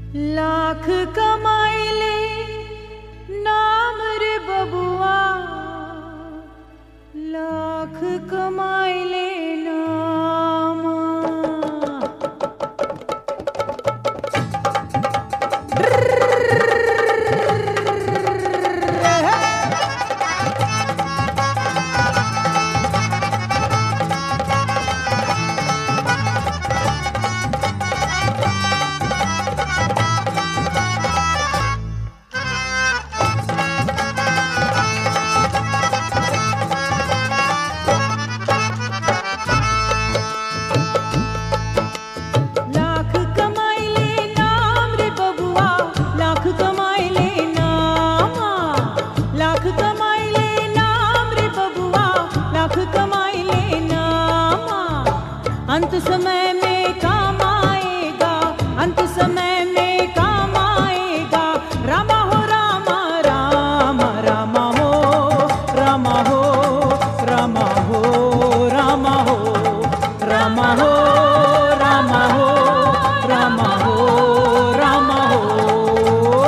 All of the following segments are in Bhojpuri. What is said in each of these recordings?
लाख कमाइले नाम रे बबुआ लाख कमाइले नाम लाख कमाइले नाम रे बबुआ लाख कमाइले नाम लाख कमाइले नाम रे बबुआ लाख कमाइले नाम अंत समय में काम आएगा अंत समय में काम आएगा रामा हो रामा राम रामा हो रामा हो रामा हो रामा हो रामा हो रामा हो रामा हो रामा हो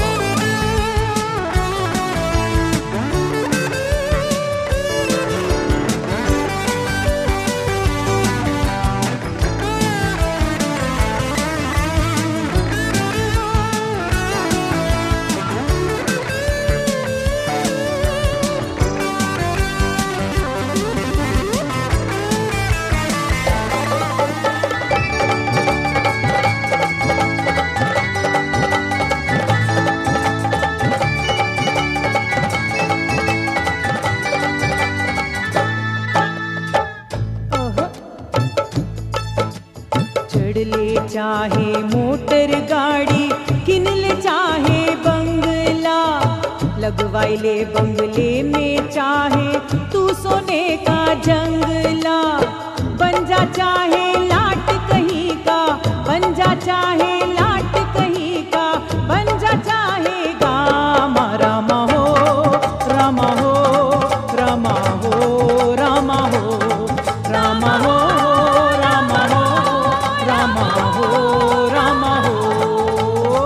चढ़ ले चाहे मोटर गाड़ी किन ले चाहे बंगला लगवाई ले बंगले में चाहे तू सोने का जंगला बन जा चाहे लाट कहीं का बन जा चाहे लाट कहीं का बन जा चाहे गामा रामा हो रामा हो रामा हो रामा हो रामा हो रामा हो रामा हो रामा हो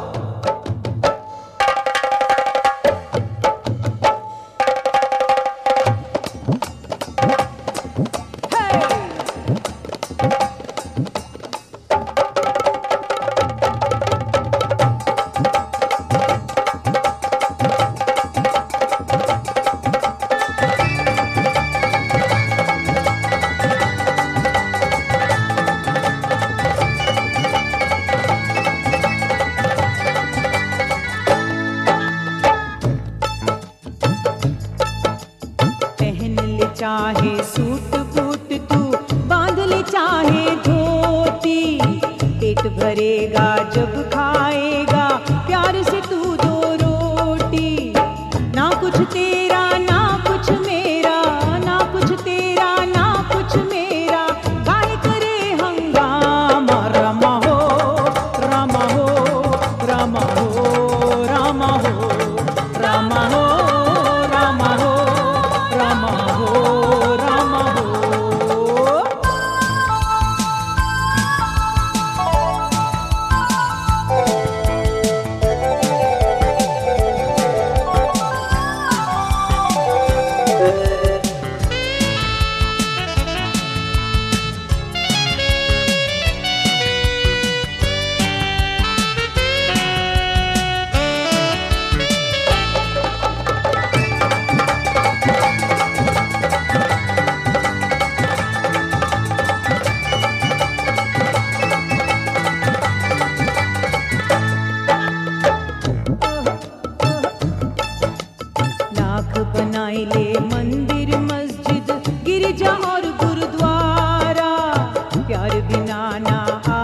पहन ले चाहे सूट बूट तू बांध ले चाहे धोती पेट भरेगा जब खाएगा प्यार से तू दो रोटी ना कुछ तेरा ना कुछ मेरा ना कुछ तेरा ना कुछ मेरा गाय करे हंगामा रमा हो रमा हो रमा हो रमा हो रमा हो रमा हो रमा हो रमा हो लाख बनाए ले मंदिर मस्जिद गिरजा और गुरुद्वारा प्यार बिना ना